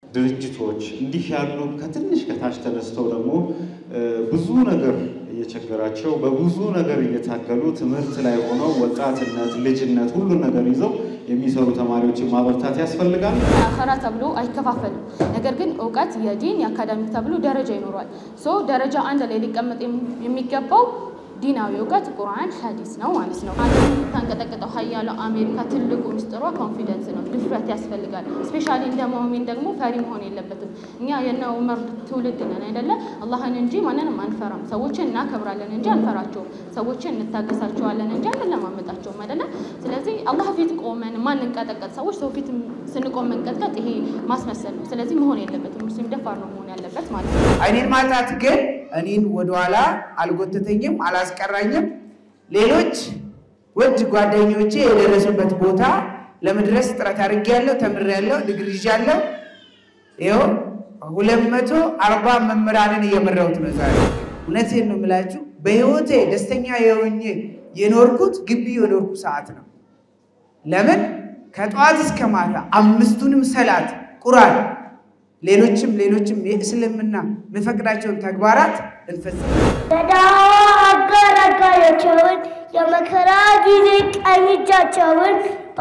ድርጅቶች እንዲህ ያሉ ከትንሽ ከታች ተነስተው ደግሞ ብዙ ነገር እየቸገራቸው በብዙ ነገር እየታገሉ ትምህርት ላይ ሆነው ወጣትነት፣ ልጅነት ሁሉን ነገር ይዘው የሚሰሩ ተማሪዎችን ማበርታት ያስፈልጋል። አኸራ ተብሎ አይከፋፈልም። ነገር ግን እውቀት የዲን የአካዳሚክ ተብሎ ደረጃ ይኖረዋል። ሶ ደረጃ አንድ ላይ ሊቀመጥ የሚገባው ዲናዊ እውቀት ቁርአን፣ ሐዲስ ነው ማለት ነው። ዓለም የምታንቀጠቅጠው ሀያለው አሜሪካ ትልቁ ምስጢሯ ኮንፊደንስ ነው፣ ድፍረት ያስፈልጋል። ስፔሻሊ እንደ ሙእሚን ደግሞ ፈሪ መሆን የለበትም። እኛ የነ ዑመር ትውልድ ነን አይደለ? አላህን እንጂ ማንንም አንፈራም። ሰዎችን እናከብራለን እንጂ አንፈራቸውም። ሰዎችን እንታገሳቸዋለን እንጂ አንለማመጣቸውም አይደለ? ስለዚህ አላህ ፊት ቆመን ማንንቀጠቀጥ ሰዎች ሰው ፊት ስንቆም መንቀጥቀጥ ይሄ ማስመሰል ነው። ስለዚህ መሆን የለበትም። ሙስሊም ደፋር ነው መሆን ያለበት ማለት ነው። አይኔን ማጣት ግን እኔን ወደኋላ አልጎተተኝም፣ አላስቀራኝም። ሌሎች ውድ ጓደኞቼ የደረሱበት ቦታ ለመድረስ ጥረት አድርጌያለሁ፣ ተምሬያለሁ፣ ዲግሪ ይዣለሁ። ይኸው ሁለት መቶ አርባ መምህራንን እየመራሁት ነው ዛሬ። እውነቴን ነው የምላችሁ በህይወቴ ደስተኛ የሆኜ የኖርኩት ግቢ የኖርኩ ሰዓት ነው። ለምን ከጠዋት እስከ ማታ አምስቱንም ሰላት ቁርአን ሌሎችም ሌሎችም የእስልምና የሚፈቅዳቸውን ተግባራት እንፈጽም። የዳዋ አጋር አጋሮቻቸውን የመከራ ጊዜ ቀኝ እጃቸውን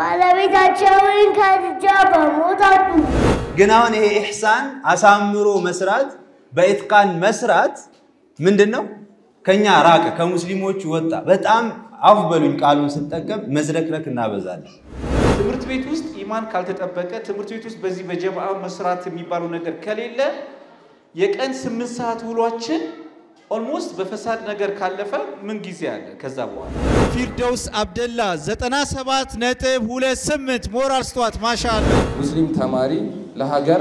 ባለቤታቸውን ከድጃ በሞት አጡ። ግን አሁን ይሄ ኢሕሳን አሳምሮ መስራት በኢትቃን መስራት ምንድን ነው? ከኛ ራቀ፣ ከሙስሊሞች ወጣ። በጣም አፍ በሉኝ ቃሉን ስጠቀም መዝረክረክ እናበዛለን። ትምህርት ቤት ውስጥ ኢማን ካልተጠበቀ ትምህርት ቤት ውስጥ በዚህ በጀማዓ መስራት የሚባለው ነገር ከሌለ የቀን ስምንት ሰዓት ውሏችን ኦልሞስት በፈሳድ ነገር ካለፈ ምን ጊዜ አለ? ከዛ በኋላ ፊርደውስ አብደላ 97 ነጥብ 28 ሞራል ስተዋት ማሻአላ። ሙስሊም ተማሪ ለሀገር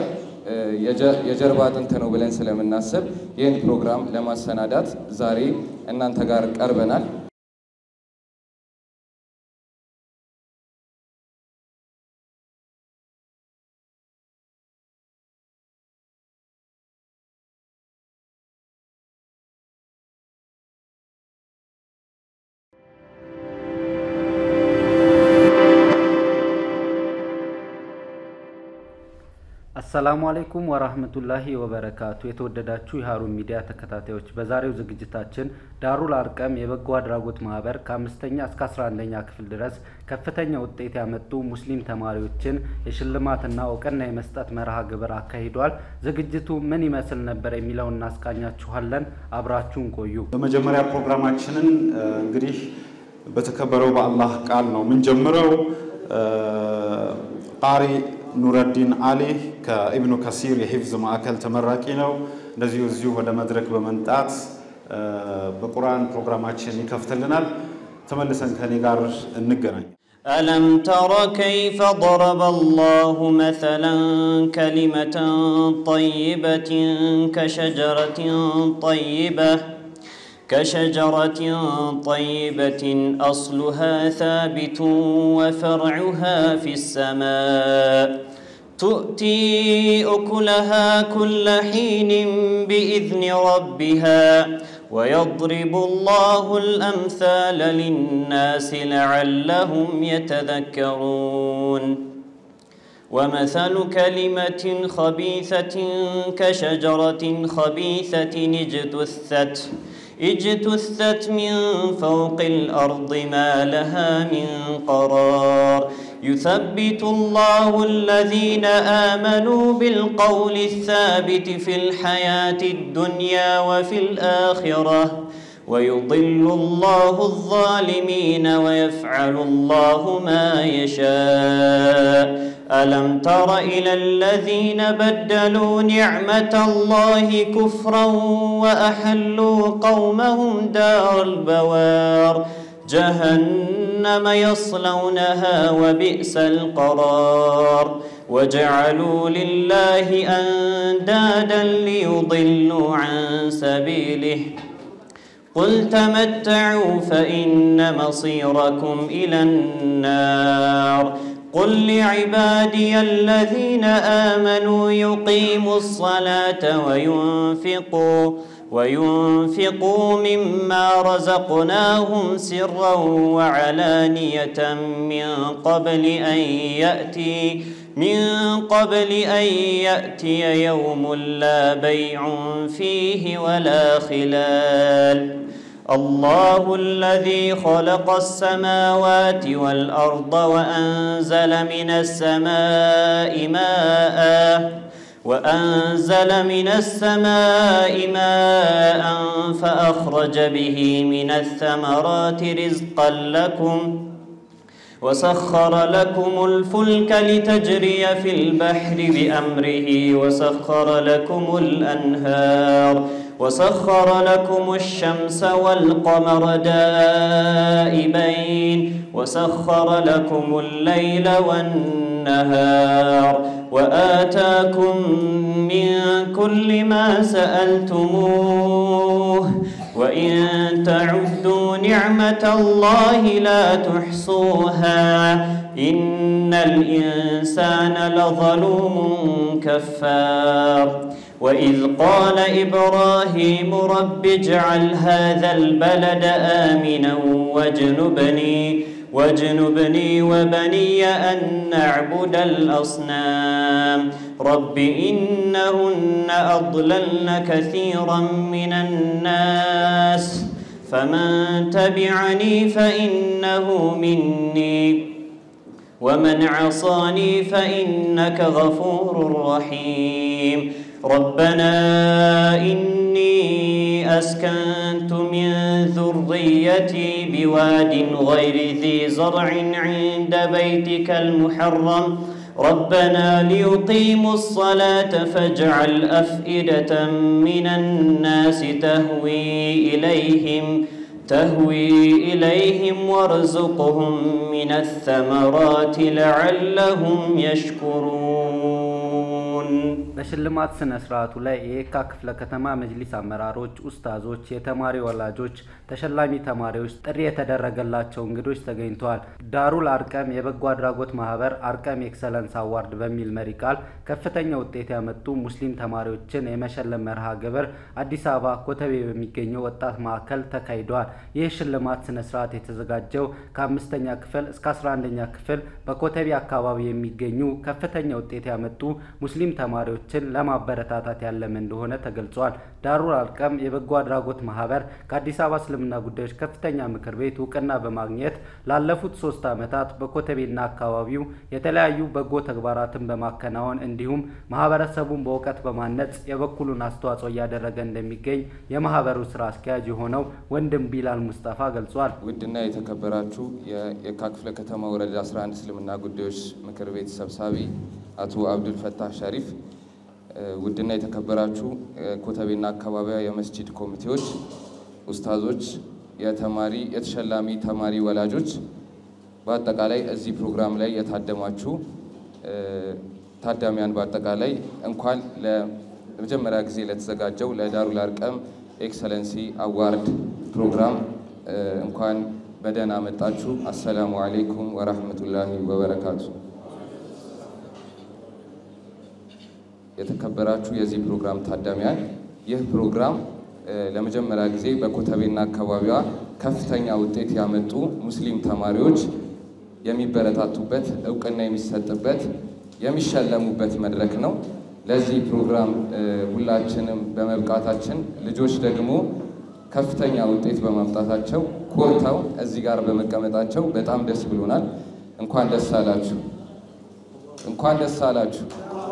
የጀርባ አጥንት ነው ብለን ስለምናስብ ይህን ፕሮግራም ለማሰናዳት ዛሬ እናንተ ጋር ቀርበናል። አሰላሙ አለይኩም ወራህመቱላሂ ወበረካቱ። የተወደዳችሁ የሀሩን ሚዲያ ተከታታዮች በዛሬው ዝግጅታችን ዳሩል አርቀም የበጎ አድራጎት ማህበር ከአምስተኛ እስከ አስራ አንደኛ ክፍል ድረስ ከፍተኛ ውጤት ያመጡ ሙስሊም ተማሪዎችን የሽልማትና እውቅና የመስጠት መርሃ ግብር አካሂዷል። ዝግጅቱ ምን ይመስል ነበር የሚለውን እናስቃኛችኋለን። አብራችሁን ቆዩ። በመጀመሪያ ፕሮግራማችንን እንግዲህ በተከበረው በአላህ ቃል ነው የምንጀምረው። ቃሪ ኑረዲን አሊ ከኢብኑ ከሲር የሂፍዝ ማዕከል ተመራቂ ነው። እንደዚሁ እዚሁ ወደ መድረክ በመምጣት በቁርአን ፕሮግራማችን ይከፍትልናል። ተመልሰን ከኔ ጋር እንገናኝ። ألم تر كيف ضرب الله مثلا كلمة طيبة كشجرة طيبة كشجرة طيبة أصلها ثابت وفرعها في السماء تؤتي أكلها كل حين بإذن ربها ويضرب الله الأمثال للناس لعلهم يتذكرون ومثل كلمة خبيثة كشجرة خبيثة اجتثت اجتثت من فوق الأرض ما لها من قرار يثبت الله الذين آمنوا بالقول الثابت في الحياة الدنيا وفي الآخرة ويضل الله الظالمين ويفعل الله ما يشاء ألم تر إلى الذين بدلوا نعمة الله كفرا وأحلوا قومهم دار البوار جهنم يصلونها وبئس القرار وجعلوا لله أندادا ليضلوا عن سبيله قل تمتعوا فإن مصيركم إلى النار قل لعبادي الذين آمنوا يقيموا الصلاة وينفقوا وينفقوا مما رزقناهم سرا وعلانية من قبل أن يأتي من قبل أن يأتي يوم لا بيع فيه ولا خلال الله الذي خلق السماوات والأرض وأنزل من السماء ماء وأنزل من السماء ماء فأخرج به من الثمرات رزقا لكم وسخر لكم الفلك لتجري في البحر بأمره وسخر لكم الأنهار وسخر لكم الشمس والقمر دائبين وسخر لكم الليل والنهار وآتاكم من كل ما سألتموه وإن تعدوا نعمة الله لا تحصوها إن الإنسان لظلوم كفار وإذ قال إبراهيم رب اجعل هذا البلد آمنا واجنبني واجنبني وبني أن نعبد الأصنام رب إنهن أضللن كثيرا من الناس فمن تبعني فإنه مني ومن عصاني فإنك غفور رحيم ربنا إني أسكنت من ذريتي بواد غير ذي زرع عند بيتك المحرم ربنا ليقيموا الصلاة فاجعل أفئدة من الناس تهوي إليهم تهوي إليهم وارزقهم من الثمرات لعلهم يشكرون በሽልማት ስነ ስርዓቱ ላይ የየካ ክፍለ ከተማ መጅሊስ አመራሮች፣ ኡስታዞች፣ የተማሪ ወላጆች፣ ተሸላሚ ተማሪዎች፣ ጥሪ የተደረገላቸው እንግዶች ተገኝተዋል። ዳሩል አርቀም የበጎ አድራጎት ማህበር አርቀም ኤክሰለንስ አዋርድ በሚል መሪ ቃል ከፍተኛ ውጤት ያመጡ ሙስሊም ተማሪዎችን የመሸለም መርሃ ግብር አዲስ አበባ ኮተቤ በሚገኘው ወጣት ማዕከል ተካሂደዋል። ይህ ሽልማት ስነ ስርዓት የተዘጋጀው ከአምስተኛ ክፍል እስከ አስራ አንደኛ ክፍል በኮተቤ አካባቢ የሚገኙ ከፍተኛ ውጤት ያመጡ ሙስሊም ተማሪዎችን ለማበረታታት ያለመ እንደሆነ ተገልጿል። ዳሩል አርቀም የበጎ አድራጎት ማህበር ከአዲስ አበባ እስልምና ጉዳዮች ከፍተኛ ምክር ቤት እውቅና በማግኘት ላለፉት ሶስት ዓመታት በኮተቤና አካባቢው የተለያዩ በጎ ተግባራትን በማከናወን እንዲሁም ማህበረሰቡን በእውቀት በማነጽ የበኩሉን አስተዋጽኦ እያደረገ እንደሚገኝ የማህበሩ ስራ አስኪያጅ የሆነው ወንድም ቢላል ሙስጠፋ ገልጿል። ውድና የተከበራችሁ የየካ ክፍለ ከተማ ወረዳ 11 እስልምና ጉዳዮች ምክር ቤት ሰብሳቢ አቶ አብዱል ፈታህ ሸሪፍ፣ ውድና የተከበራችሁ ኮተቤና አካባቢያ የመስጂድ ኮሚቴዎች፣ ኡስታዞች፣ የተማሪ የተሸላሚ ተማሪ ወላጆች፣ በአጠቃላይ እዚህ ፕሮግራም ላይ የታደማችሁ ታዳሚያን በአጠቃላይ እንኳን ለመጀመሪያ ጊዜ ለተዘጋጀው ለዳሩል አርቀም ኤክሰለንሲ አዋርድ ፕሮግራም እንኳን በደህና መጣችሁ። አሰላሙ አሌይኩም ወራህመቱላሂ ወበረካቱ። የተከበራችሁ የዚህ ፕሮግራም ታዳሚያን ይህ ፕሮግራም ለመጀመሪያ ጊዜ በኮተቤና አካባቢዋ ከፍተኛ ውጤት ያመጡ ሙስሊም ተማሪዎች የሚበረታቱበት እውቅና የሚሰጥበት የሚሸለሙበት መድረክ ነው። ለዚህ ፕሮግራም ሁላችንም በመብቃታችን ልጆች ደግሞ ከፍተኛ ውጤት በማምጣታቸው ኮርተው እዚህ ጋር በመቀመጣቸው በጣም ደስ ብሎናል። እንኳን ደስ አላችሁ፣ እንኳን ደስ አላችሁ።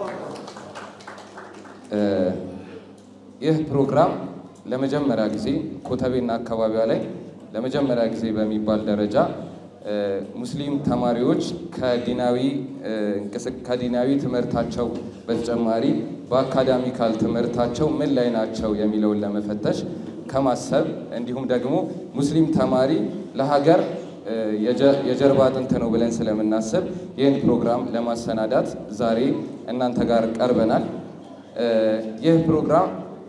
ይህ ፕሮግራም ለመጀመሪያ ጊዜ ኮተቤና አካባቢዋ ላይ ለመጀመሪያ ጊዜ በሚባል ደረጃ ሙስሊም ተማሪዎች ከዲናዊ ከዲናዊ ትምህርታቸው በተጨማሪ በአካዳሚካል ትምህርታቸው ምን ላይ ናቸው የሚለውን ለመፈተሽ ከማሰብ እንዲሁም ደግሞ ሙስሊም ተማሪ ለሀገር የጀርባ አጥንት ነው ብለን ስለምናስብ ይህን ፕሮግራም ለማሰናዳት ዛሬ እናንተ ጋር ቀርበናል። ይህ ፕሮግራም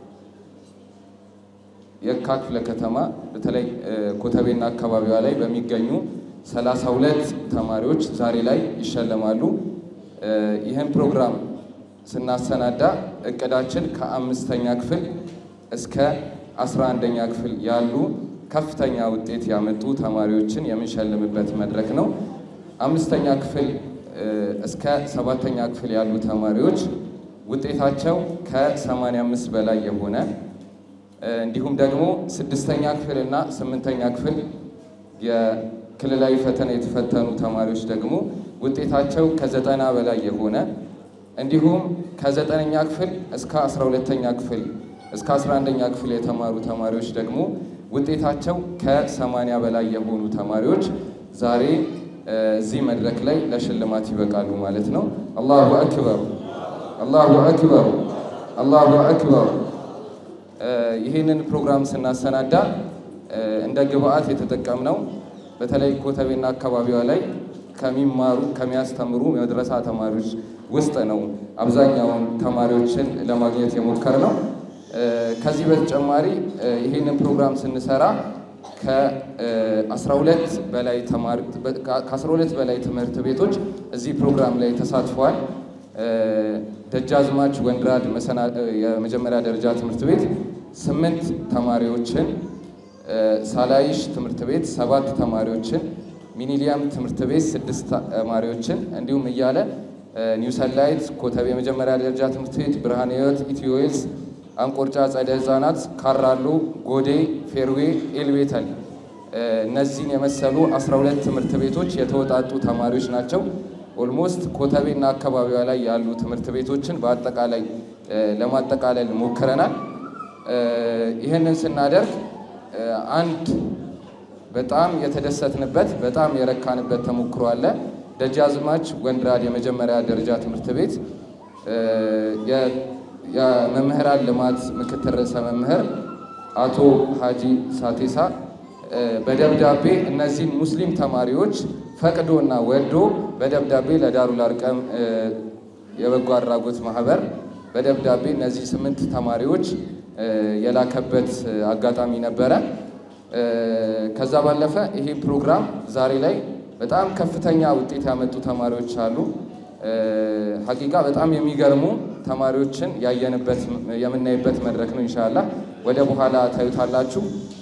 የካ ክፍለ ከተማ በተለይ ኮተቤና አካባቢዋ ላይ በሚገኙ ሰላሳ ሁለት ተማሪዎች ዛሬ ላይ ይሸለማሉ። ይህን ፕሮግራም ስናሰናዳ እቅዳችን ከአምስተኛ ክፍል እስከ አስራ አንደኛ ክፍል ያሉ ከፍተኛ ውጤት ያመጡ ተማሪዎችን የምንሸልምበት መድረክ ነው። አምስተኛ ክፍል እስከ ሰባተኛ ክፍል ያሉ ተማሪዎች ውጤታቸው ከ85 በላይ የሆነ እንዲሁም ደግሞ ስድስተኛ ክፍል እና ስምንተኛ ክፍል የክልላዊ ፈተና የተፈተኑ ተማሪዎች ደግሞ ውጤታቸው ከዘጠና በላይ የሆነ እንዲሁም ከዘጠነኛ ክፍል እስከ አስራ ሁለተኛ ክፍል እስከ አስራ አንደኛ ክፍል የተማሩ ተማሪዎች ደግሞ ውጤታቸው ከሰማንያ በላይ የሆኑ ተማሪዎች ዛሬ እዚህ መድረክ ላይ ለሽልማት ይበቃሉ ማለት ነው። አላሁ አክበር፣ አላሁ አክበር፣ አላሁ አክበር። ይህንን ፕሮግራም ስናሰናዳ እንደ ግብአት የተጠቀምነው በተለይ ኮተቤና አካባቢዋ ላይ ከሚማሩ ከሚያስተምሩ መድረሳ ተማሪዎች ውስጥ ነው አብዛኛውን ተማሪዎችን ለማግኘት የሞከር ነው። ከዚህ በተጨማሪ ይህንን ፕሮግራም ስንሰራ ከ12 በላይ ተማሪ ከ12 በላይ ትምህርት ቤቶች እዚህ ፕሮግራም ላይ ተሳትፈዋል። ደጃዝማች ወንድራድ የመጀመሪያ ደረጃ ትምህርት ቤት ስምንት ተማሪዎችን፣ ሳላይሽ ትምህርት ቤት ሰባት ተማሪዎችን፣ ሚኒሊያም ትምህርት ቤት ስድስት ተማሪዎችን እንዲሁም እያለ ኒው ሰንላይት ኮተቤ የመጀመሪያ ደረጃ ትምህርት ቤት፣ ብርሃነ ሕይወት፣ ኢትዮዌልስ፣ አንቆርጫ ጸደ ህፃናት፣ ካራሎ፣ ጎዴ፣ ፌርዌ፣ ኤልቤተል እነዚህን የመሰሉ 12 ትምህርት ቤቶች የተወጣጡ ተማሪዎች ናቸው። ኦልሞስት ኮተቤና አካባቢዋ ላይ ያሉ ትምህርት ቤቶችን በአጠቃላይ ለማጠቃለል ሞክረናል። ይህንን ስናደርግ አንድ በጣም የተደሰትንበት በጣም የረካንበት ተሞክሮ አለ። ደጃዝማች ወንድራድ የመጀመሪያ ደረጃ ትምህርት ቤት የመምህራን ልማት ምክትል ርዕሰ መምህር አቶ ሀጂ ሳቴሳ በደብዳቤ እነዚህን ሙስሊም ተማሪዎች ፈቅዶና ወዶ በደብዳቤ ለዳሩል አርቀም የበጎ አድራጎት ማህበር በደብዳቤ እነዚህ ስምንት ተማሪዎች የላከበት አጋጣሚ ነበረ። ከዛ ባለፈ ይሄ ፕሮግራም ዛሬ ላይ በጣም ከፍተኛ ውጤት ያመጡ ተማሪዎች አሉ። ሀቂቃ በጣም የሚገርሙ ተማሪዎችን ያየንበት የምናይበት መድረክ ነው። ኢንሻላህ ወደ በኋላ ታዩታላችሁ።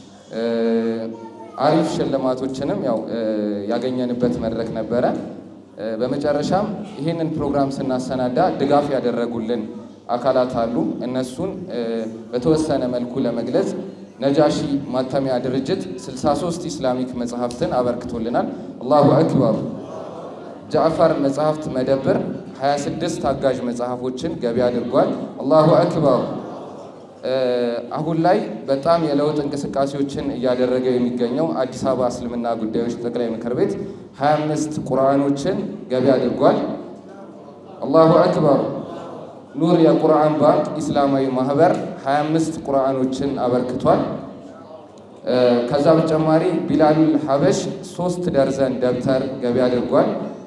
አሪፍ ሽልማቶችንም ያው ያገኘንበት መድረክ ነበረ። በመጨረሻም ይህንን ፕሮግራም ስናሰናዳ ድጋፍ ያደረጉልን አካላት አሉ። እነሱን በተወሰነ መልኩ ለመግለጽ ነጃሺ ማተሚያ ድርጅት 63 ኢስላሚክ መጽሐፍትን አበርክቶልናል። አላሁ አክበር። ጃዕፈር መጽሐፍት መደብር 26 አጋዥ መጽሐፎችን ገቢ አድርጓል። አላሁ አክበር። አሁን ላይ በጣም የለውጥ እንቅስቃሴዎችን እያደረገ የሚገኘው አዲስ አበባ እስልምና ጉዳዮች ጠቅላይ ምክር ቤት 25 ቁርአኖችን ገቢ አድርጓል። አላሁ አክበር። ኑር የቁርአን ባንክ ኢስላማዊ ማህበር 25 ቁርአኖችን አበርክቷል። ከዛ በተጨማሪ ቢላሉል ሀበሽ ሶስት ደርዘን ደብተር ገቢ አድርጓል።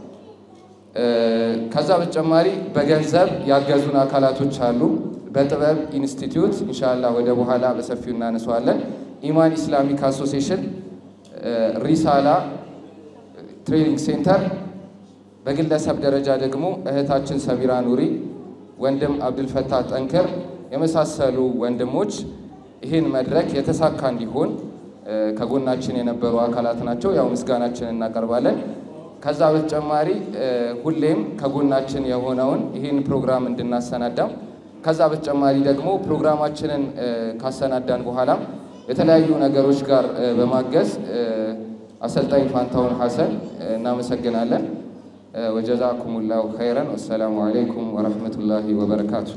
ከዛ በተጨማሪ በገንዘብ ያገዙን አካላቶች አሉ። በጥበብ ኢንስቲትዩት ኢንሻላህ ወደ በኋላ በሰፊው እናነሳዋለን። ኢማን ኢስላሚክ አሶሲሽን፣ ሪሳላ ትሬኒንግ ሴንተር፣ በግለሰብ ደረጃ ደግሞ እህታችን ሰቢራ ኑሪ፣ ወንድም አብዱልፈታህ ጠንክር የመሳሰሉ ወንድሞች ይህን መድረክ የተሳካ እንዲሆን ከጎናችን የነበሩ አካላት ናቸው። ያው ምስጋናችን እናቀርባለን። ከዛ በተጨማሪ ሁሌም ከጎናችን የሆነውን ይህን ፕሮግራም እንድናሰናዳም ከዛ በተጨማሪ ደግሞ ፕሮግራማችንን ካሰናዳን በኋላም የተለያዩ ነገሮች ጋር በማገዝ አሰልጣኝ ፋንታውን ሐሰን እናመሰግናለን። ወጀዛኩሙላሁ ኸይረን። ወሰላሙ አለይኩም ወረሕመቱላሂ ወበረካቱ።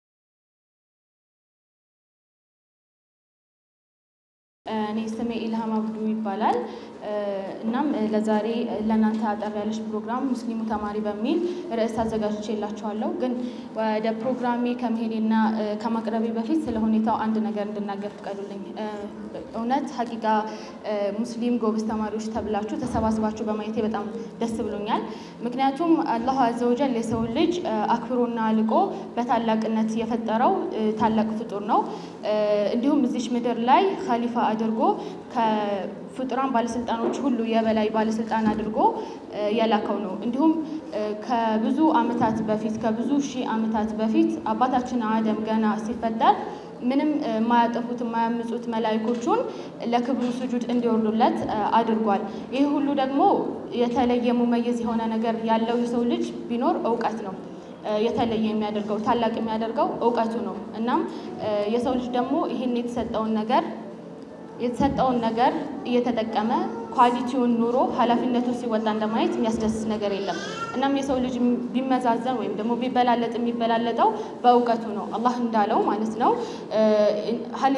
እኔ ስሜ ኢልሃም አብዱ ይባላል። እናም ለዛሬ ለእናንተ አጠር ያለች ፕሮግራም ሙስሊሙ ተማሪ በሚል ርዕስ አዘጋጅቼላችኋለሁ። ግን ወደ ፕሮግራሜ ከመሄዴና ከማቅረቤ በፊት ስለ ሁኔታው አንድ ነገር እንድናገር ፍቀዱልኝ። እውነት ሀቂቃ ሙስሊም ጎበዝ ተማሪዎች ተብላችሁ ተሰባስባችሁ በማየቴ በጣም ደስ ብሎኛል። ምክንያቱም አላሁ አዘወጀል የሰው ልጅ አክብሮና ልቆ በታላቅነት የፈጠረው ታላቅ ፍጡር ነው። እንዲሁም እዚች ምድር ላይ ካሊፋ አድርጎ ፍጡራን ባለስልጣኖች ሁሉ የበላይ ባለስልጣን አድርጎ የላከው ነው። እንዲሁም ከብዙ ዓመታት በፊት ከብዙ ሺህ ዓመታት በፊት አባታችን አደም ገና ሲፈጠር ምንም የማያጠፉት የማያምፁት መላይኮቹን ለክብሩ ስጁድ እንዲወርዱለት አድርጓል። ይህ ሁሉ ደግሞ የተለየ ሙመይዝ የሆነ ነገር ያለው የሰው ልጅ ቢኖር እውቀት ነው። የተለየ የሚያደርገው ታላቅ የሚያደርገው እውቀቱ ነው። እናም የሰው ልጅ ደግሞ ይህን የተሰጠውን ነገር የተሰጠውን ነገር እየተጠቀመ ኳሊቲውን ኑሮ ኃላፊነቱን ሲወጣ እንደማየት የሚያስደስት ነገር የለም። እናም የሰው ልጅ ቢመዛዘን ወይም ደግሞ ቢበላለጥ የሚበላለጠው በእውቀቱ ነው። አላህ እንዳለው ማለት ነው ሀል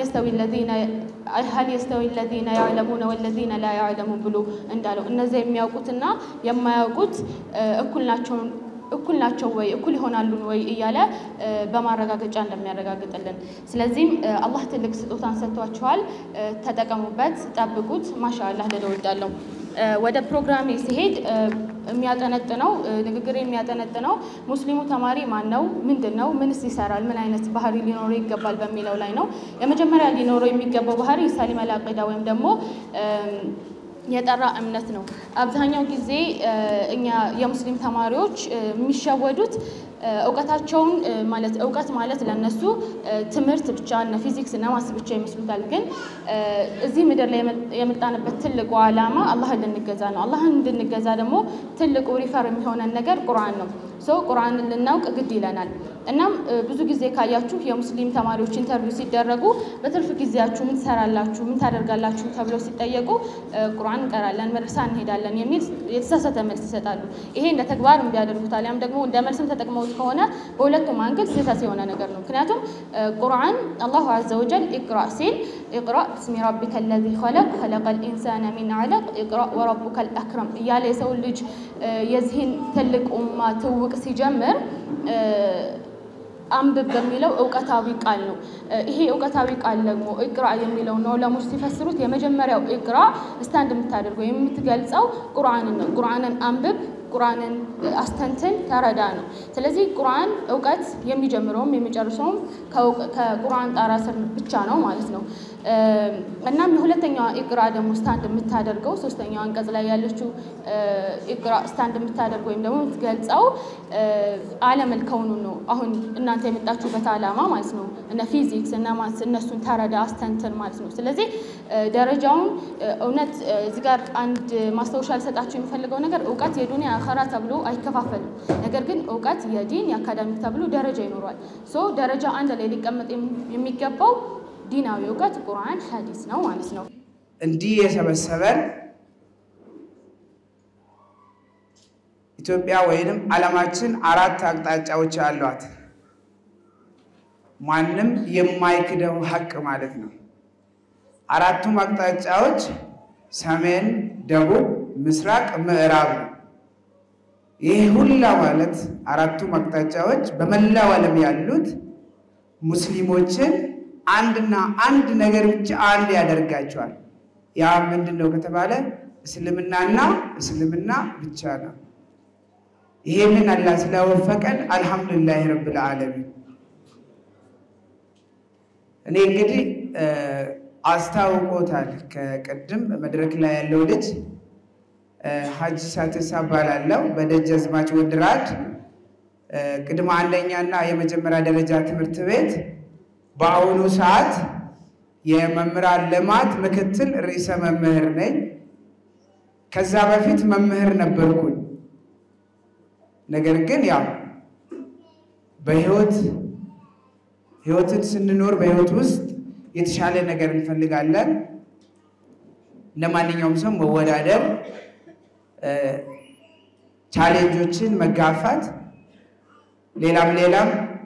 የስተዊ ለዚነ ያዕለሙነ ወለዚነ ላ ያዕለሙን ብሎ እንዳለው እነዚያ የሚያውቁትና የማያውቁት እኩል ናቸውን እኩል ናቸው ወይ እኩል ይሆናሉን ወይ እያለ በማረጋገጫ እንደሚያረጋግጥልን። ስለዚህም አላህ ትልቅ ስጦታን ሰጥቷችኋል፣ ተጠቀሙበት፣ ጠብቁት። ማሻአላህ ልል እወዳለሁ። ወደ ፕሮግራሜ ሲሄድ የሚያጠነጥነው ንግግር የሚያጠነጥነው ሙስሊሙ ተማሪ ማን ነው? ምንድን ነው? ምንስ ይሰራል? ምን አይነት ባህሪ ሊኖረው ይገባል? በሚለው ላይ ነው። የመጀመሪያ ሊኖረው የሚገባው ባህሪ ሳሊመል አቂዳ ወይም ደግሞ የጠራ እምነት ነው። አብዛኛው ጊዜ እኛ የሙስሊም ተማሪዎች የሚሸወዱት እውቀታቸውን ማለት እውቀት ማለት ለነሱ ትምህርት ብቻ እነ ፊዚክስ እና ማስ ብቻ ይመስሉታል። ግን እዚህ ምድር ላይ የመጣንበት ትልቁ ዓላማ አላህን ልንገዛ ነው። አላህን እንድንገዛ ደግሞ ትልቁ ሪፈር የሚሆነን ነገር ቁርአን ነው። ሰው ቁርአንን ልናውቅ ግድ ይለናል። እናም ብዙ ጊዜ ካያችሁ የሙስሊም ተማሪዎች ኢንተርቪው ሲደረጉ በትርፍ ጊዜያችሁ ምን ትሰራላችሁ፣ ምን ታደርጋላችሁ ተብለው ሲጠየቁ ቁርአን እንቀራለን፣ መድረሳ እንሄዳለን የሚል የተሳሳተ መልስ ይሰጣሉ። ይሄ እንደ ተግባር እንዲያደርጉት አሊያም ደግሞ እንደ መልስም ተጠቅመውት ከሆነ በሁለቱም አንግል ስህተት የሆነ ነገር ነው። ምክንያቱም ቁርአን አላሁ አዘ ወጀል ኢቅራ ሲል ኢቅራ ብስሚ ረቢከ ለዚ ኸለቅ ኸለቀል ኢንሳነ ሚን ዐለቅ ኢቅራ ወረቡከል አክረም እያለ የሰው ልጅ የዚህን ትልቅ ኡማ ትውቅ ሲጀምር አንብብ በሚለው እውቀታዊ ቃል ነው። ይሄ እውቀታዊ ቃል ደግሞ ኢቅራ የሚለው ነው ለሙስ ሲፈስሩት የመጀመሪያው ኢቅራ ስታንድ የምታደርገው የምትገልጸው ቁርአንን ነው። ቁርአንን አንብብ ቁርአንን አስተንትን ተረዳ ነው። ስለዚህ ቁርአን እውቀት የሚጀምረውም የሚጨርሰውም ከቁርአን ጣራ ስር ብቻ ነው ማለት ነው። እናም የሁለተኛዋ ኢቅራ ደግሞ ስታንድ የምታደርገው ሶስተኛው አንቀጽ ላይ ያለችው ኢቅራ ስታንድ የምታደርገው ወይም ደግሞ የምትገልጸው ዓለመል ከውኑ ነው። አሁን እናንተ የመጣችሁበት ዓላማ ማለት ነው። እነ ፊዚክስ እነ ማስ እነሱን ተረዳ አስተንትን ማለት ነው። ስለዚህ ደረጃውን እውነት እዚህ ጋር አንድ ማስታወሻ ልሰጣችሁ የሚፈልገው ነገር እውቀት የዱንያ አኸራ ተብሎ አይከፋፈልም። ነገር ግን እውቀት የዲን የአካዳሚክ ተብሎ ደረጃ ይኖረዋል። ሶ ደረጃ አንድ ላይ ሊቀመጥ የሚገባው ዲናዊ እውቀት ቁርአን፣ ሐዲስ ነው ማለት ነው። እንዲህ የሰበሰበን ኢትዮጵያ ወይንም ዓለማችን አራት አቅጣጫዎች አሏት። ማንም የማይክደው ሀቅ ማለት ነው። አራቱም አቅጣጫዎች ሰሜን፣ ደቡብ፣ ምስራቅ፣ ምዕራብ ነው። ይህ ሁላ ማለት አራቱም አቅጣጫዎች በመላው ዓለም ያሉት ሙስሊሞችን አንድና አንድ ነገር ብቻ አንድ ያደርጋቸዋል። ያ ምንድን ነው ከተባለ እስልምናና እስልምና ብቻ ነው። ይሄንን አላህ ስለወፈቀን አልሐምዱሊላህ ረብል ዓለሚን። እኔ እንግዲህ አስታውቆታል ከቅድም መድረክ ላይ ያለው ልጅ ሀጂ ሳትሳ እባላለሁ። በደጃዝማች ወንድይራድ ቅድመ አንደኛና የመጀመሪያ ደረጃ ትምህርት ቤት በአሁኑ ሰዓት የመምህራን ልማት ምክትል ርዕሰ መምህር ነኝ። ከዛ በፊት መምህር ነበርኩኝ። ነገር ግን ያው በህይወት ህይወትን ስንኖር በህይወት ውስጥ የተሻለ ነገር እንፈልጋለን። እንደ ማንኛውም ሰው መወዳደር፣ ቻሌንጆችን መጋፋት፣ ሌላም ሌላም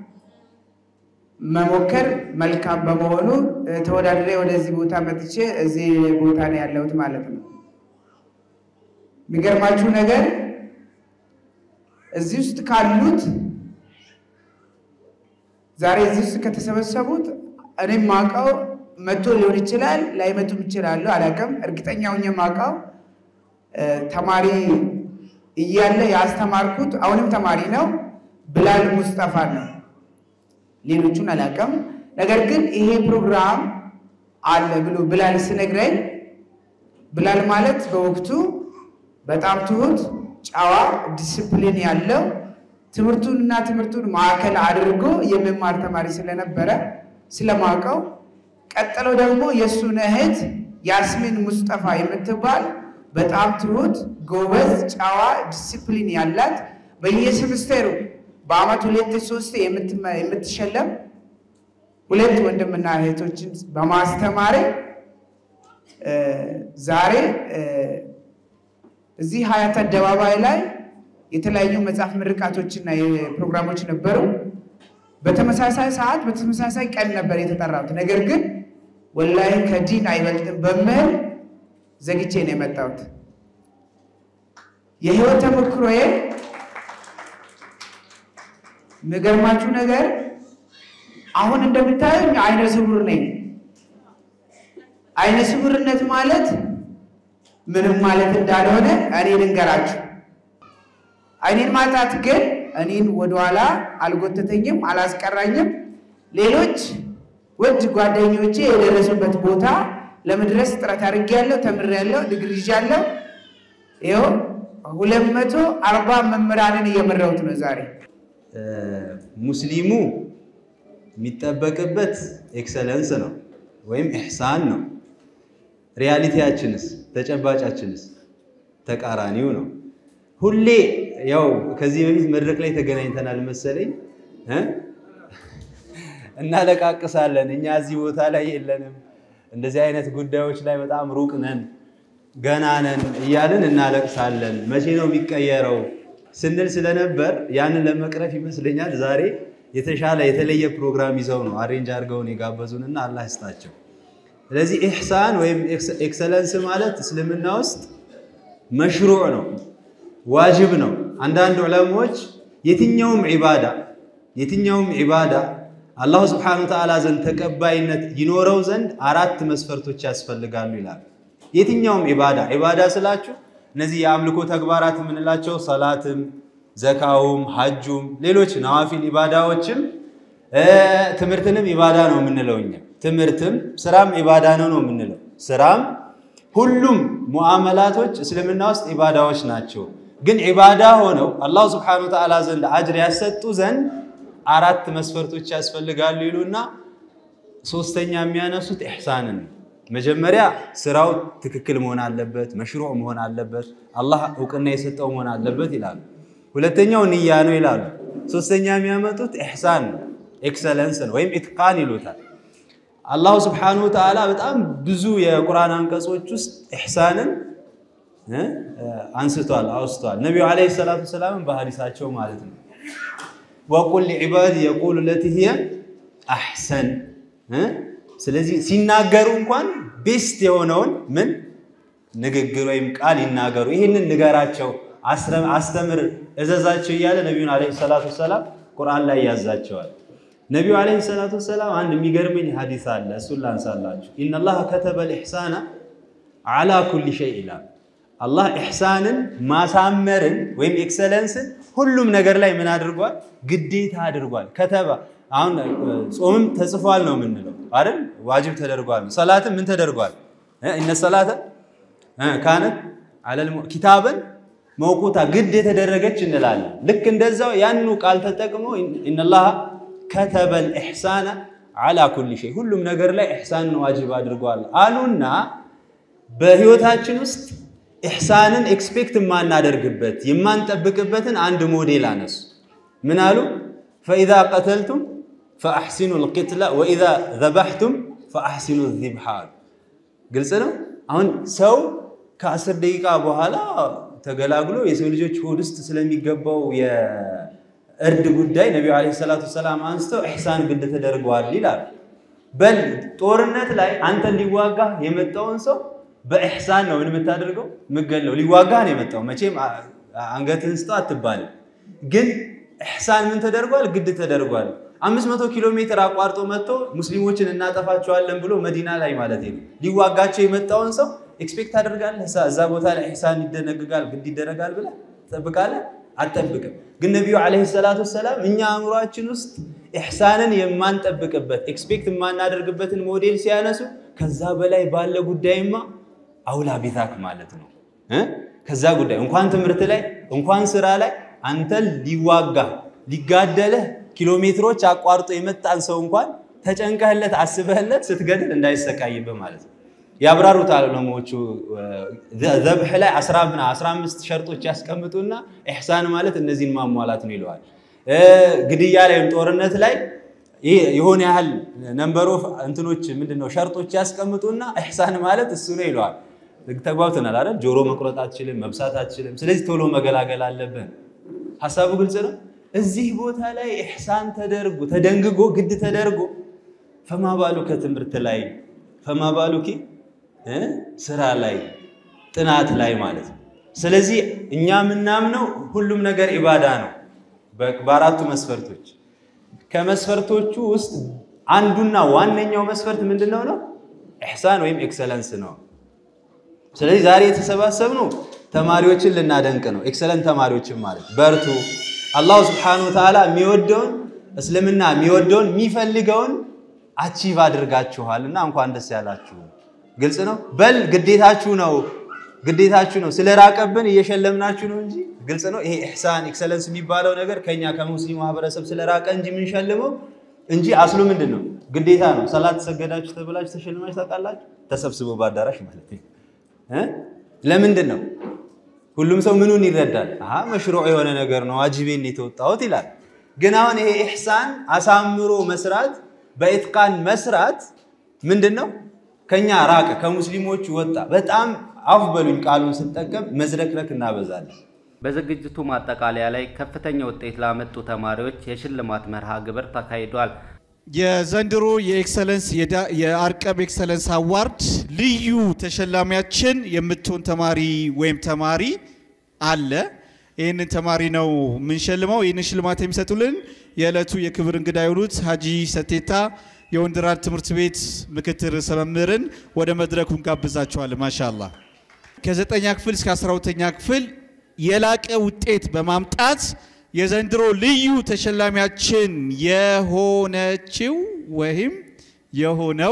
መሞከር መልካም በመሆኑ ተወዳድሬ ወደዚህ ቦታ መጥቼ እዚህ ቦታ ነው ያለሁት ማለት ነው። የሚገርማችሁ ነገር እዚህ ውስጥ ካሉት ዛሬ እዚህ ውስጥ ከተሰበሰቡት እኔም ማውቀው መቶ ሊሆን ይችላል፣ ላይመጡም ይችላሉ፣ አላውቅም። እርግጠኛ ሆኜ የማውቀው ተማሪ እያለ ያስተማርኩት አሁንም ተማሪ ነው ብላል ሙስጠፋ ነው። ሌሎቹን አላውቅም። ነገር ግን ይሄ ፕሮግራም አለ ብሎ ብላል ስነግረኝ ብላል ማለት በወቅቱ በጣም ትሁት፣ ጨዋ፣ ዲስፕሊን ያለው ትምህርቱን እና ትምህርቱን ማዕከል አድርጎ የመማር ተማሪ ስለነበረ ስለማውቀው፣ ቀጥሎ ደግሞ የእሱን እህት ያስሚን ሙስጠፋ የምትባል በጣም ትሁት፣ ጎበዝ፣ ጨዋ፣ ዲስፕሊን ያላት በየሴምስተሩ በአመት ሁለት ሶስት የምትሸለም ሁለት ወንድምና እህቶችን በማስተማሪ ዛሬ እዚህ ሀያት አደባባይ ላይ የተለያዩ መጽሐፍ ምርቃቶችና ፕሮግራሞች ነበሩ። በተመሳሳይ ሰዓት በተመሳሳይ ቀን ነበር የተጠራሁት። ነገር ግን ወላሂ ከዲን አይበልጥም በምህል ዘግቼ ነው የመጣሁት። የህይወት ተሞክሮዬ የሚገርማችሁ ነገር አሁን እንደምታዩኝ አይነ ስውር ነኝ። አይነ ስውርነት ማለት ምንም ማለት እንዳልሆነ እኔ ልንገራችሁ። አይኔን ማጣት ግን እኔን ወደኋላ አልጎተተኝም፣ አላስቀራኝም። ሌሎች ውድ ጓደኞቼ የደረሱበት ቦታ ለመድረስ ጥረት አድርጌያለሁ፣ ተምሬያለሁ፣ ዲግሪ ይዣለሁ። ይኸው ሁለት መቶ አርባ መምህራንን እየመራሁት ነው ዛሬ። ሙስሊሙ የሚጠበቅበት ኤክሰለንስ ነው ወይም ኢሕሳን ነው። ሪያሊቲያችንስ ተጨባጫችንስ ተቃራኒው ነው። ሁሌ ያው ከዚህ በፊት መድረክ ላይ ተገናኝተናል መሰለኝ እ እናለቃቅሳለን። እኛ እዚህ ቦታ ላይ የለንም፣ እንደዚህ አይነት ጉዳዮች ላይ በጣም ሩቅ ነን፣ ገና ነን እያልን እናለቅሳለን። መቼ ነው የሚቀየረው ስንል ስለነበር ያንን ለመቅረፍ ይመስለኛል ዛሬ የተሻለ የተለየ ፕሮግራም ይዘው ነው አሬንጅ አድርገውን የጋበዙንና አላህ ይስጣቸው። ስለዚህ ኢሕሳን ወይም ኤክሰለንስ ማለት እስልምና ውስጥ መሽሩዕ ነው፣ ዋጅብ ነው። አንዳንድ ዑለሞች የትኛውም ዒባዳ የትኛውም ዒባዳ አላሁ ስብሓነሁ ወተዓላ ዘንድ ተቀባይነት ይኖረው ዘንድ አራት መስፈርቶች ያስፈልጋሉ ይላል። የትኛውም ዒባዳ ዒባዳ ስላችሁ እነዚህ የአምልኮ ተግባራት የምንላቸው ሰላትም፣ ዘካውም፣ ሐጁም፣ ሌሎች ነዋፊል ኢባዳዎችም ትምህርትንም ኢባዳ ነው የምንለው እኛ። ትምህርትም ስራም ኢባዳ ነው ነው የምንለው። ስራም ሁሉም ሙዓመላቶች እስልምና ውስጥ ኢባዳዎች ናቸው። ግን ኢባዳ ሆነው አላሁ ስብሓነሁ ወተዓላ ዘንድ አጅር ያሰጡ ዘንድ አራት መስፈርቶች ያስፈልጋሉ ይሉና ሶስተኛ የሚያነሱት ኢሕሳንን ነው። መጀመሪያ ስራው ትክክል መሆን አለበት፣ መሽሩዕ መሆን አለበት፣ አላህ እውቅና የሰጠው መሆን አለበት ይላሉ። ሁለተኛው ንያ ነው ይላሉ። ሶስተኛ የሚያመጡት ኢሕሳን ነው፣ ኤክሰለንስ ነው ወይም ኢትቃን ይሉታል። አላሁ ስብሓነሁ ወተዓላ በጣም ብዙ የቁርአን አንቀጾች ውስጥ ኢሕሳንን አንስቷል፣ አውስቷል። ነቢዩ ዓለይሂ ሰላቱ ወሰላም በሀዲሳቸው ማለት ነው ወቁል ሊዕባድ የቁሉ ለቲ ሂየ አሕሰን ስለዚህ ሲናገሩ እንኳን ቤስት የሆነውን ምን ንግግር ወይም ቃል ይናገሩ፣ ይህንን ንገራቸው፣ አስተምር፣ እዘዛቸው እያለ ነቢዩን ዓለይሂ ሰላቱ ወሰላም ቁርአን ላይ ያዛቸዋል። ነቢዩ ዓለይሂ ሰላቱ ወሰላም አንድ የሚገርመኝ ሐዲስ አለ፣ እሱን ላንሳላችሁ። ኢነላህ ከተበል ኢሕሳና ዓላ ኩሊ ሸይ ይላል። አላህ ኢሕሳንን ማሳመርን ወይም ኤክሰለንስን ሁሉም ነገር ላይ ምን አድርጓል? ግዴታ አድርጓል። ከተባ አሁን ጾምም ተጽፏል ነው የምንለው አይደል? ዋጅብ ተደርጓል። ሰላትም ምን ተደርጓል? እነ ሰላተ ካነት አለል ኪታበን መውቁታ ግድ የተደረገች እንላለን። ልክ እንደዛው ያንኑ ቃል ተጠቅሞ ኢነላህ ከተበል ኢሕሳነ ዓላ ኩሊ ሸይ ሁሉም ነገር ላይ ኢሕሳንን ዋጅብ አድርጓል አሉና በህይወታችን ውስጥ ኢሕሳንን ኤክስፔክት የማናደርግበት የማንጠብቅበትን አንድ ሞዴል አነሱ። ምን አሉ? ፈኢዛ ቀተልቱም ፈአሕሲኑ ልቅትላ ወኢዛ ዘባሕቱም ፈአሕሲኑ ዚብሓ አሉ። ግልጽ ነው። አሁን ሰው ከአስር ደቂቃ በኋላ ተገላግሎ የሰው ልጆች ሆድ ውስጥ ስለሚገባው የእርድ ጉዳይ ነቢዩ ዓለይሂ ሰላቱ ወሰላም አንስተው ኢሕሳን ግድ ተደርገዋል ይላል። በል ጦርነት ላይ አንተን ሊዋጋ የመጣውን ሰው በኢሕሳን ነው ምን የምታደርገው? የምገለው ሊዋጋ ነው የመጣው። መቼም አንገትህን ስጠው አትባልም። ግን ኢሕሳን ምን ተደርጓል? ግድ ተደርጓል። አምስት መቶ ኪሎ ሜትር አቋርጦ መጥቶ ሙስሊሞችን እናጠፋቸዋለን ብሎ መዲና ላይ ማለት ነው ሊዋጋቸው የመጣውን ሰው ኤክስፔክት ታደርጋለህ? እዛ ቦታ ላይ ኢሕሳን ይደነግጋል ግድ ይደረጋል ብለህ ትጠብቃለህ? አትጠብቅም። ግን ነቢዩ ዓለይሂ ሰላቱ ወሰላም እኛ አእምሯችን ውስጥ ኢሕሳንን የማንጠብቅበት ኤክስፔክት የማናደርግበትን ሞዴል ሲያነሱ ከዛ በላይ ባለ ጉዳይማ አውላ ቢታክ ማለት ነው እ ከዛ ጉዳይ እንኳን ትምህርት ላይ እንኳን ስራ ላይ አንተን ሊዋጋ ሊጋደልህ ኪሎ ሜትሮች አቋርጦ የመጣን ሰው እንኳን ተጨንቀህለት አስበህለት ስትገድል እንዳይሰቃይብህ ማለት ነው። ያብራሩታል ዑለማዎቹ። ዘብሕ ላይ 15 ሸርጦች ያስቀምጡና ኢሕሳን ማለት እነዚህን ማሟላት ነው ይለዋል። ግድያ ላይ ወይም ጦርነት ላይ የሆነ ያህል ነንበሮ እንትኖች ምንድነው ሸርጦች ያስቀምጡና ኢሕሳን ማለት እሱ ነው ይለዋል። ተግባብተናል አይደል? ጆሮ መቁረጥ አትችልም፣ መብሳት አትችልም። ስለዚህ ቶሎ መገላገል አለብን። ሀሳቡ ግልጽ ነው። እዚህ ቦታ ላይ ኢሕሳን ተደርጎ ተደንግጎ ግድ ተደርጎ ፈማባሉ ከትምህርት ላይ ፈማባሉኪ ስራ ላይ ጥናት ላይ ማለት ነው። ስለዚህ እኛ የምናምነው ሁሉም ነገር ኢባዳ ነው በአራቱ መስፈርቶች። ከመስፈርቶቹ ውስጥ አንዱና ዋነኛው መስፈርት ምንድነው ነው? ኢሕሳን ወይም ኤክሰለንስ ነው። ስለዚህ ዛሬ የተሰባሰብነው ተማሪዎችን ልናደንቅ ነው። ኤክሰለንት ተማሪዎችን ማለት በርቱ። አላሁ ስብሓነሁ ወተዓላ የሚወደውን እስልምና የሚወደውን የሚፈልገውን አቺቭ አድርጋችኋል እና እንኳን ደስ ያላችሁ። ግልጽ ነው። በል ግዴታችሁ ነው ግዴታችሁ ነው። ስለራቀብን እየሸለምናችሁ ነው እንጂ ግልጽ ነው። ይሄ ኢሕሳን ኤክሰለንስ የሚባለው ነገር ከኛ ከሙስሊም ማህበረሰብ ስለራቀ እንጂ የምንሸልመው እንጂ አስሉ ምንድን ነው? ግዴታ ነው። ሰላት ሰገዳችሁ ተብላችሁ ተሸልማችሁ ታውቃላችሁ? ተሰብስቦ በአዳራሽ ማለት ነው። ለምንድን ነው? ሁሉም ሰው ምኑን ይረዳል? አሀ መሽሩዕ የሆነ ነገር ነው ዋጅቤን የተወጣሁት ይላል። ግን አሁን ይሄ ኢሕሳን አሳምሮ መስራት በኢትቃን መስራት ምንድን ነው? ከኛ ራቀ፣ ከሙስሊሞች ወጣ። በጣም አፍ በሉኝ ቃሉን ስጠቀም መዝረክረክ እናበዛለን። በዝግጅቱ ማጠቃለያ ላይ ከፍተኛ ውጤት ላመጡ ተማሪዎች የሽልማት መርሃ ግብር ተካሂዷል። የዘንድሮ የኤክሰለንስ የአርቀብ ኤክሰለንስ አዋርድ ልዩ ተሸላሚያችን የምትሆን ተማሪ ወይም ተማሪ አለ። ይህንን ተማሪ ነው የምንሸልመው። ይህንን ሽልማት የሚሰጡልን የዕለቱ የክብር እንግዳ የሆኑት ሀጂ ሰቴታ የወንድራድ ትምህርት ቤት ምክትል ርዕሰ መምህርን ወደ መድረኩ እንጋብዛቸዋለን። ማሻላ ከዘጠኛ ክፍል እስከ አስራ ሁለተኛ ክፍል የላቀ ውጤት በማምጣት የዘንድሮ ልዩ ተሸላሚያችን የሆነችው ወይም የሆነው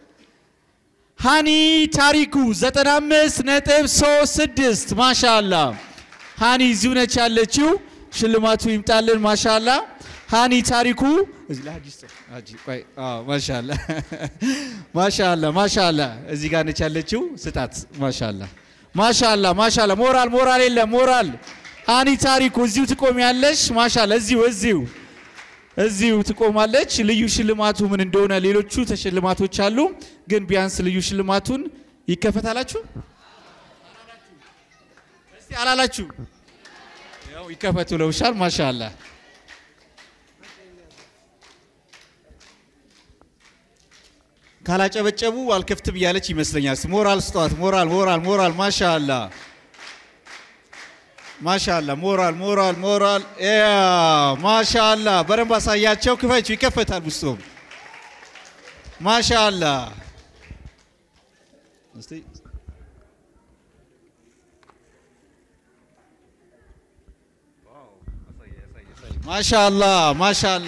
ሃኒ ታሪኩ 95 ነጥብ 36 ማሻላ። ሃኒ እዚሁ ነች ያለችው። ሽልማቱ ይምጣልን። ማሻላ ሃኒ ታሪኩ ማሻላ ማሻላ ማሻላ እዚህ ጋር ነች ያለችው። ስጣት። ማሻላ ማሻላ ማሻላ። ሞራል ሞራል የለም ሞራል ሃኒ ታሪኩ እዚሁ ትቆሚያለሽ። ማሻላ እዚሁ እዚሁ እዚሁ ትቆማለች። ልዩ ሽልማቱ ምን እንደሆነ ሌሎቹ ተሽልማቶች አሉ፣ ግን ቢያንስ ልዩ ሽልማቱን ይከፈታላችሁ። እስቲ አላላችሁ? ያው ይከፈቱ ለውሻል። ማሻላ ካላጨበጨቡ አልከፍትም እያለች ይመስለኛል። ሞራል ስጧት። ሞራል ሞራል ሞራል። ማሻላ ማሻላ ሞራል ሞራል ሞራል ያ ማሻላ በደንብ አሳያቸው። ክፈቹ፣ ይከፈታል ውስጡም። ማሻላ እስቲ ማሻላ ማሻላ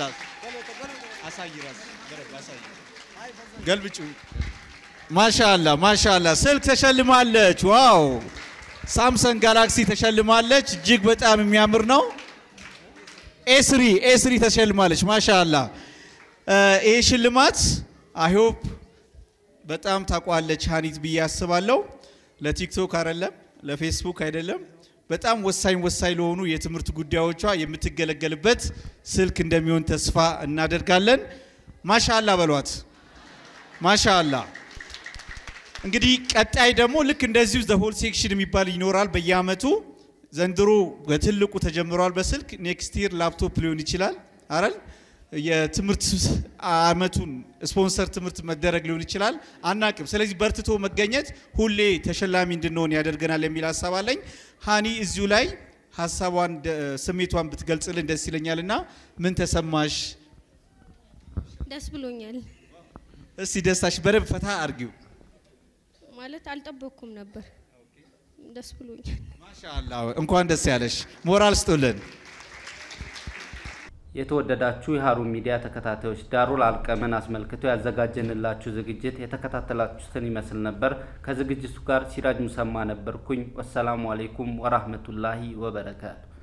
ገልብጩ። ማሻላ ማሻላ ስልክ ተሸልማለች። ዋው ሳምሰንግ ጋላክሲ ተሸልማለች። እጅግ በጣም የሚያምር ነው። ኤስሪ ኤስሪ ተሸልማለች። ማሻላ ይህ ሽልማት አይሆፕ በጣም ታቋለች ሀኒት ብዬ አስባለሁ። ለቲክቶክ አይደለም፣ ለፌስቡክ አይደለም፣ በጣም ወሳኝ ወሳኝ ለሆኑ የትምህርት ጉዳዮቿ የምትገለገልበት ስልክ እንደሚሆን ተስፋ እናደርጋለን። ማሻላ በሏት። ማሻላ እንግዲህ ቀጣይ ደግሞ ልክ እንደዚሁ ዘ ሆል ሴክሽን የሚባል ይኖራል በየአመቱ። ዘንድሮ በትልቁ ተጀምሯል በስልክ ኔክስት ይር ላፕቶፕ ሊሆን ይችላል አረል የትምህርት አመቱን ስፖንሰር ትምህርት መደረግ ሊሆን ይችላል አናቅም። ስለዚህ በርትቶ መገኘት ሁሌ ተሸላሚ እንድንሆን ያደርገናል የሚል ሀሳብ አለኝ። ሀኒ እዚሁ ላይ ሀሳቧን ስሜቷን ብትገልጽልን ደስ ይለኛል እና ምን ተሰማሽ? ደስ ብሎኛል። እስቲ ደስታሽ በደንብ ፈታ አርጊው። ማለት አልጠበቅኩም ነበር። ደስ ብሎኛል። ማሻአላ እንኳን ደስ ያለሽ። ሞራል ስጡልን። የተወደዳችሁ የሀሩን ሚዲያ ተከታታዮች ዳሩል አልቀምን አስመልክቶ ያዘጋጀንላችሁ ዝግጅት የተከታተላችሁትን ይመስል ነበር። ከዝግጅቱ ጋር ሲራጅ ሙሰማ ነበርኩኝ። ወሰላሙ አሌይኩም ወራህመቱላሂ ወበረካቱ